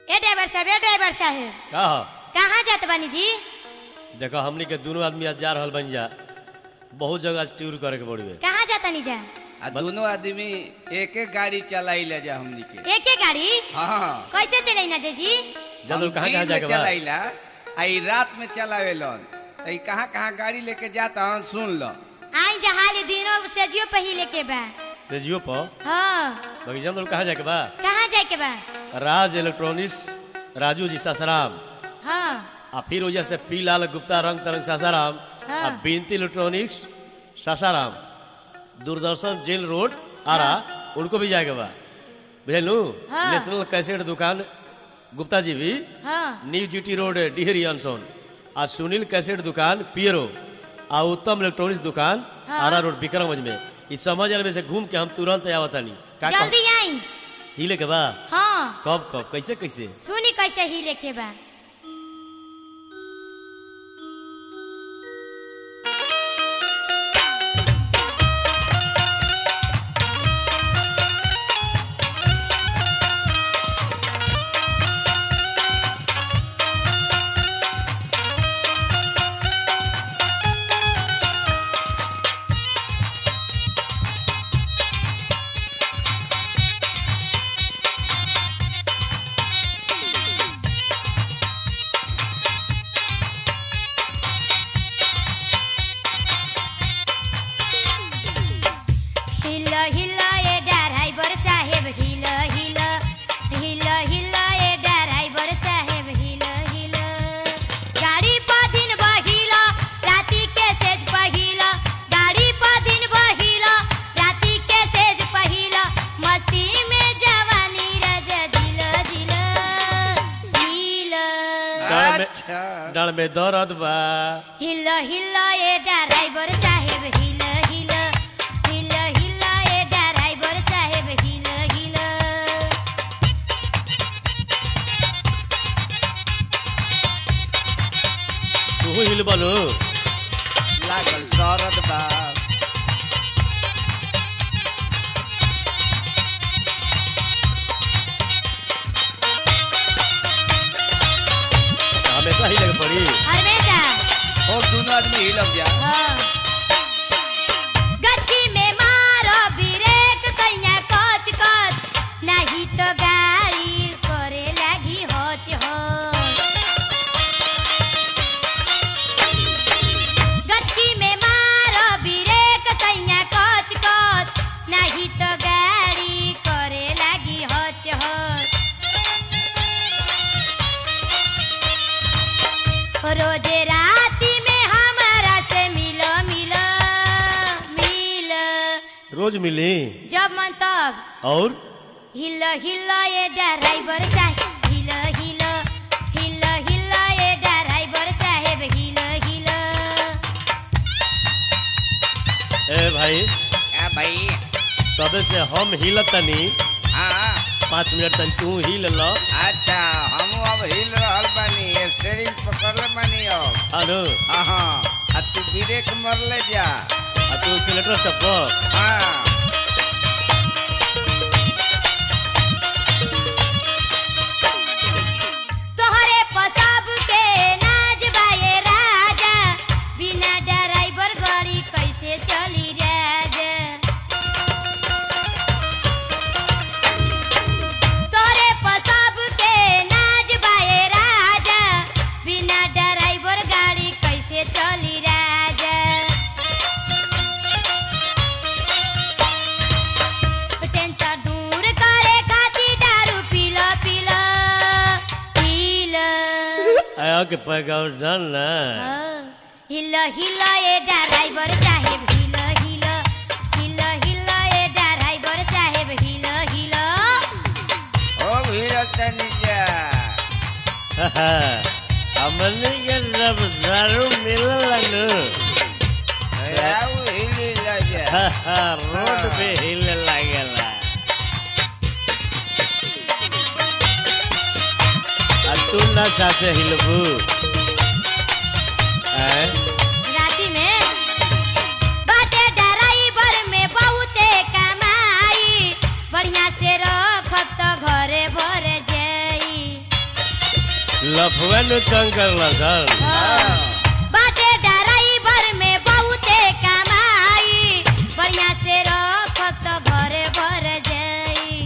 ए driver साहब ए driver साहब का हो कहाँ जात बानी जी देखो हमनी के दोनों आदमी आज जा रहल बन जा बहुत जगह आज टूर करे के पड़वे कहाँ जातनी जा आ दोनों आदमी एक एक गाड़ी चलाई ले जा हमनी के एक एक गाड़ी हाँ कैसे चले ना जी जब कहाँ कहाँ जाके बा चलाइला आई रात में चलावेलन आई कहाँ कहाँ गाड़ी लेके जाता हन सुन लो आई जहाल दिनों से जियो पहिले के बा से जियो पर हाँ बाकी जब कहाँ जाके बा कहाँ जाए के बा राज इलेक्ट्रॉनिक्स राजू जी सासाराम हाँ आ फिर वजह से पी लाल गुप्ता रंग तरंग सासाराम हाँ। आ बिनती electronics Sasaram Doordarshan jail road Arrah उनको भी जाएगा बा बुझलू हाँ। नेशनल कैसेट दुकान गुप्ता जी भी हाँ न्यू जीटी रोड डिहरी अनसोन आ सुनील कैसेट दुकान पियरो आ उत्तम इलेक्ट्रॉनिक्स दुकान हाँ। आरा रोड विक्रमगंज में इस समझ में से घूम के हम तुरंत आवतानी का कह- जल्दी आई हिले के बा हाँ कब कब कैसे कैसे सुनी कैसे ही लेके बा हिल हिल ए ड्राइवर साहेब हिल हिल हिल हिल ए ड्राइवर साहेब हिल हिल गाड़ी पर दिन बहिल राति के सेज पहिल गाड़ी पर दिन बहिल राति के सेज पहिल मस्ती में जवानी रज दिल दिल दिल डाल में- अच्छा डाल में दर्द बा हिल हिल ए ड्राइवर साहेब हिल हिल हिल हिल ए ड्राइवर साहेब हिल हिल तू हिल बोलो लागल दर्द बा हमेशा हिले के पड़ी हमेशा और दोनों आदमी हिलब जा हाँ गचकी में मारो ब्रेक तैया कच कच नहीं तो गाड़ी करे लगी होच हो गचकी में मारो ब्रेक तैया कच कच नहीं तो गाड़ी करे लगी होच हो रोजे राती में हमारा से मिलो मिलो मिलो रोज मिली जब मन तब और हिल हिल ये ड्राइवर साहेब हिल हिल हिल हिल ये ड्राइवर साहेब हिल हिल ए भाई आ भाई तबे से हम हिलत तनी हाँ पाँच मिनट तन तू हिल ल अच्छा हम अब हिल रहल बानी स्टेरिंग पकड़ले बानी अब हेलो हाँ आ तू ब्रेक मरले जा आ तू सिलेटर चप्पल हाँ तोहरे पसाब के नाज बाए राजा बिना ड्राइवर गाड़ी कैसे चली राजा तोहरे पसाब के नाज बाए राजा बिना ड्राइवर गाड़ी कैसे चली राजा टेंशन दूर करे खातिर दारू पीला पीला पीला आया के पैगाम जान ना हिल हिल ए ड्राइवर साहेब हिल हिल हिल हिल ए ड्राइवर साहेब हिल हिल ओ हिलत तनी जा हमने के जब दारू मिलल नु आउ हिली ला जा रोड पे हिले लागेला आ तू ना साथे हिलबू हैं राती में बाटे ड्राइवर में बहुते कमाई बढ़िया से रखत तो घरे भर जाई लफुआ नु तंग करला सर बाटे ड्राइवर में बहुते कमाई बढ़िया से रखब तो घरे भर जाई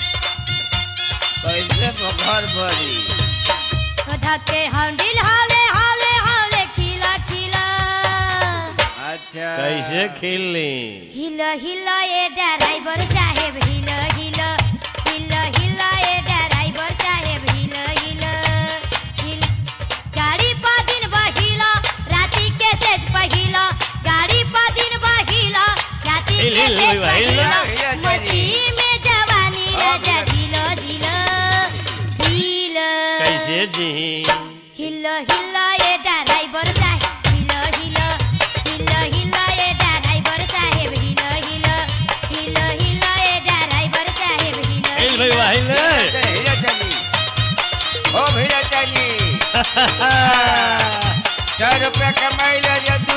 कैसे घर भरी धके हंडिल हाले हाले हाले खिला खिला अच्छा कैसे खेलनी हिल हिल ए ड्राइवर साहेब हिल हिल हिल हिल ए ड्राइवर साहेब हिल हिल हिल गाड़ी पा दिन बहिल राती के सेज पहिल गाड़ी पा दिन बहिल राती हिल, के हिल, सेज हिल, पहिल हिल, मस्ती में जवानी राजा झिल झिल झिल कैसे जी हिल हिल ए ड्राइवर साहेब हिल हिल हिल हिल ए ड्राइवर साहेब हिल हिल हिल हिल ए ड्राइवर साहेब हिल हिल भाई वाह हिल हीरा चली ओ हीरा चली सौ रुपया कमाई ले